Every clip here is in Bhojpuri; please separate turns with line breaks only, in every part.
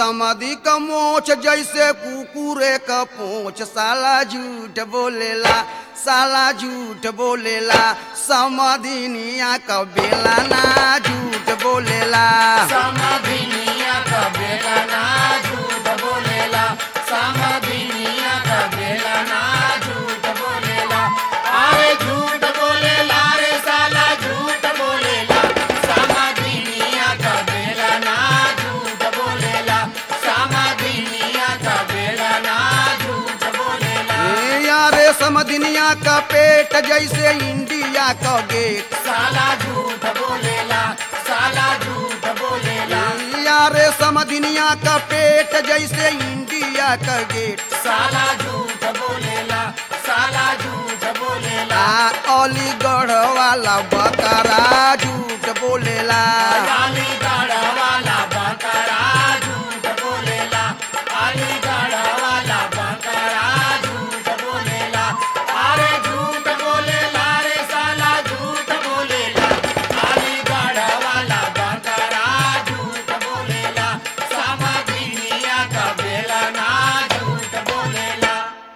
समाधि का मोछ जैसे कुकुरे का पोछ साला झूठ बोलेला साला झूठ बोलेला समाधिनिया का बेला ना झूठ बोलेला
समाधिनिया का बेला ना झूठ बोलेला समाधिनिया का बेला ना झूठ बोलेला अरे झूठ बोलेला रे साला झूठ बोलेला समाधिनिया का बेला ना झूठ बोलेला समाधिनिया का बेला ना झूठ बोलेला
ए यारे समधिनिया का पेट जैसे इंडिया का गेट
साला झूठ बोलेला साला झूठ बोलेला
यारे समधिनिया का पेट जैसे इंडिया का गेट
साला झूठ बोलेला साला झूठ बोलेला
आ अलीगढ़ वाला बकरा झूठ बोलेला
अलीगढ़ वाला बकरा झूठ बोलेला अलीगढ़ वाला बकरा झूठ बोलेला अरे झूठ बोलेला रे साला झूठ बोलेला अलीगढ़ वाला बकरा झूठ बोलेला समाधिनिया का बेला ना झूठ बोलेला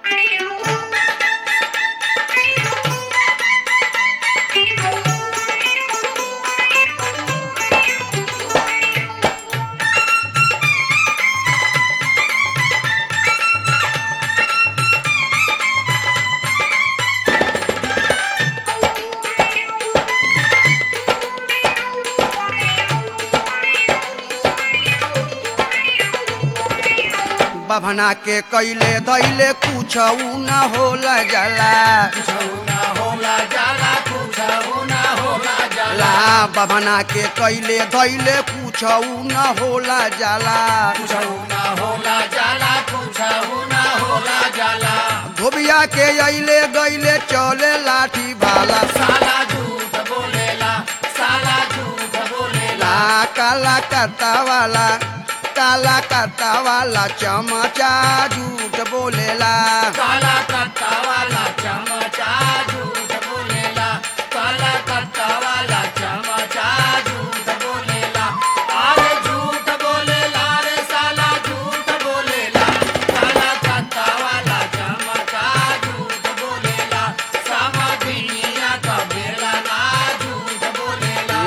बभना के कैले धैले कुछ न होला जाला
कुछौना होला जाला कुछौना होला जाला
ला बभना के कैले धैले कुछ न होला जाला
कुछौना होला जाला कुछौना होला जाला
धोबिया के अइले गइले चले लाठी भाला
साला झूठ बोलेला साला झूठ बोलेला
ला काला करता वाला काला करता वाला चमचा झूठ बोलेला
काला कत्ता वाला चमचा झूठ बोलेला काला कत्ता वाला चमचा झूठ बोलेला अरे झूठ बोलेला रे साला झूठ बोलेला काला कत्ता वाला चमचा झूठ बोलेला समाधिनिया का बेला ना झूठ बोलेला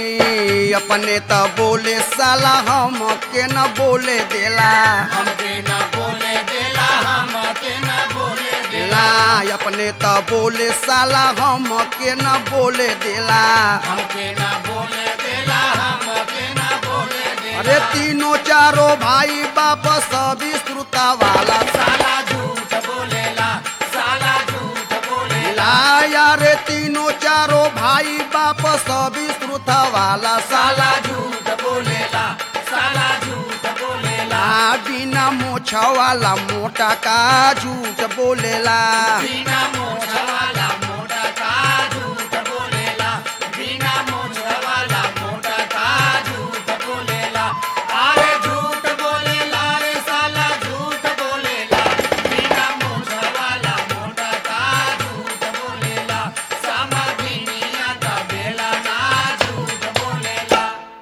ए, अपने त बोले साला हम के न बोले देला
हमके न बोले देला हमके न बोले देला
ला अपने त बोले साला हम के न बोले देला
हमके न बोले देला हमके न बोले देला
अरे तीनों चारों भाई बाप सभी श्रुता वाला
साला झूठ बोलेला साला झूठ बोलेला
ला यारे तीनों चारों भाई बाप सभी श्रुता वाला साला
साला झूठ बोलेला साला झूठ बोलेला
ला बिना मोछ वाला मोटा का झूठ बोलेला
बिना मोछ वाला मोटा का झूठ बोलेला बिना मोछ वाला मोटा का झूठ बोलेला अरे झूठ बोलेला रे साला झूठ बोलेला बिना मोछ वाला मोटा का झूठ बोलेला समाधिनिया का बेला ना झूठ बोलेला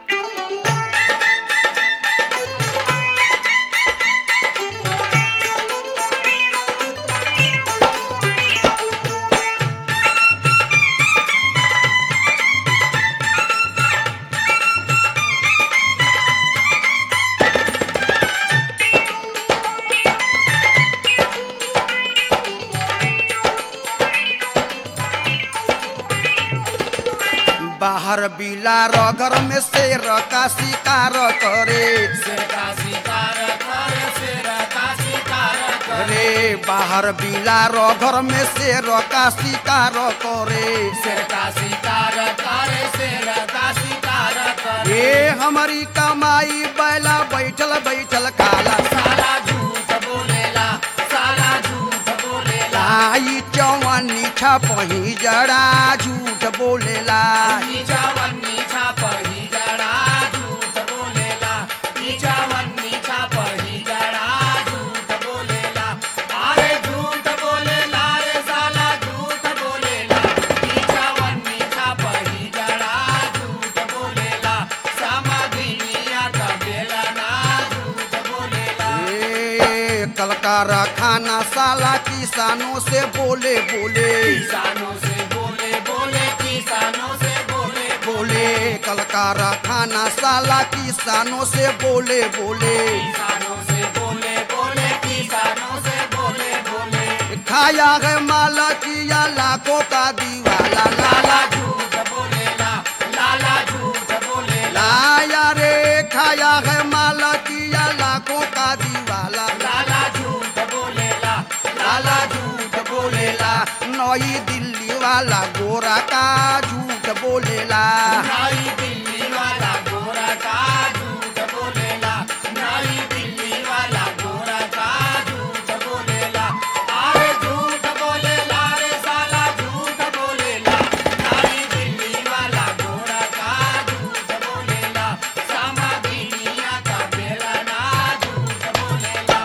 बाहर बिलार घर में शेर का शिकार करे
शेर का शिकार करे शेर का शिकार करे
रे बाहर बिलार घर में शेर का शिकार करे
शेर का शिकार करे शेर का शिकार करे
ये हमारी कमाई बैला बैठल बैठल काला
साला झूठ बोलेला साला झूठ बोलेला
लाई चौवनी छपही जड़ा झूठ बोलेला
नीचा वन्नी छाप ही जड़ा झूठ बोलेला नीचा वन्नी छाप ही जड़ा झूठ बोलेला अरे झूठ बोलेला रे साला झूठ बोलेला नीचा वन्नी छाप ही जड़ा झूठ बोलेला समाधिनिया का बेला ना झूठ
कारखाना साला किसानों से बोले बोले
किसानों से बोले बोले किसानों से बोले
बोले कल कारखाना साला किसानों से बोले बोले
किसानों से बोले बोले किसानों से बोले बोले
खाया है माला किया लाखों का दीवाला लाला
लाला झूठ बोलेला लाला झूठ बोलेला
लाया रे खाया है माला किया लाखों का दीवाला
लाला झूठ बोलेला
लाला झूठ बोलेला नई दिल्ली वाला गोरा का झूठ बोलेला
नई दिल्ली वाला गोरा का झूठ बोलेला नई दिल्ली वाला गोरा का झूठ बोलेला अरे झूठ बोलेला रे साला झूठ बोलेला नई दिल्ली वाला गोरा का झूठ बोलेला समाधि दुनिया का बेला ना झूठ बोलेला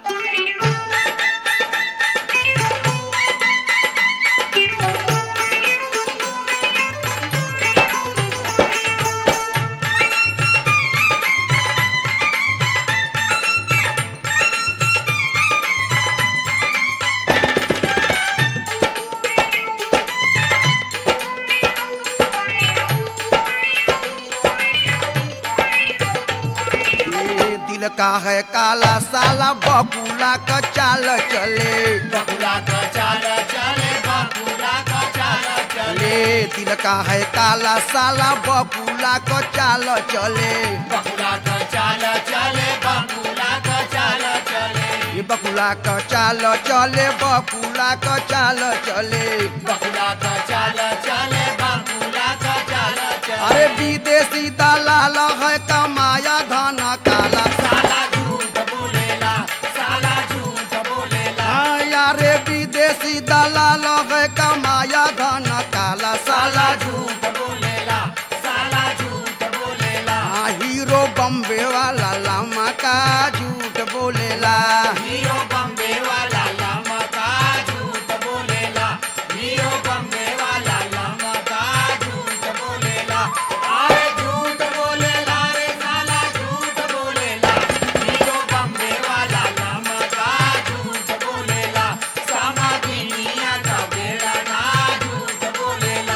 ये दिल का है काला साला बकुला का चाल चले
बकुला का चाल चले बकुला का चाल चले
ले दिल का है काला साला बकुला का चाल चले
बकुला का चाल चले बकुला का चाल चले
ये बकुला का चाल चले बकुला का चाल चले
बकुला का चाल चले बकुला का चाल चले
अरे विदेशी दलाल है कमाया धन काला
साला झूठ बोलेला साला झूठ बोलेला
यारे विदेशी दलाल है कमाया धन काला साला
झूठ बोलेला साला झूठ बोलेला
हाँ, हीरो बम्बे वाला लामा का झूठ बोलेला
हीरो बम्बे वाला लामा का झूठ बोलेला हीरो बम्बे वाला लामा का झूठ बोलेला अरे झूठ बोलेला रे साला झूठ बोलेला हीरो बम्बे वाला लामा का झूठ बोलेला समाधि दुनिया का बेड़ा ना झूठ बोलेला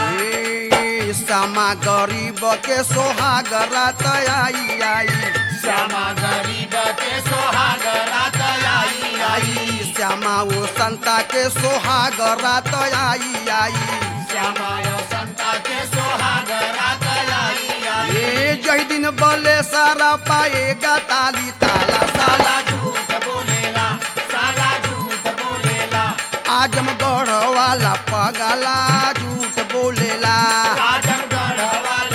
ए, सामा गरीब के सोहाग रात आई आई
श्यामा गरीब के सोहाग रात आई आई
आई श्यामा वो संता के सोहाग रात आई आई
श्यामा यो संता के सोहाग रात आई आई
ये जय दिन बोले सारा पाएगा ताली ताला साला
साला झूठ बोलेला साला झूठ बोलेला
आजमगढ़ वाला पगला झूठ बोलेला
आजमगढ़ वाला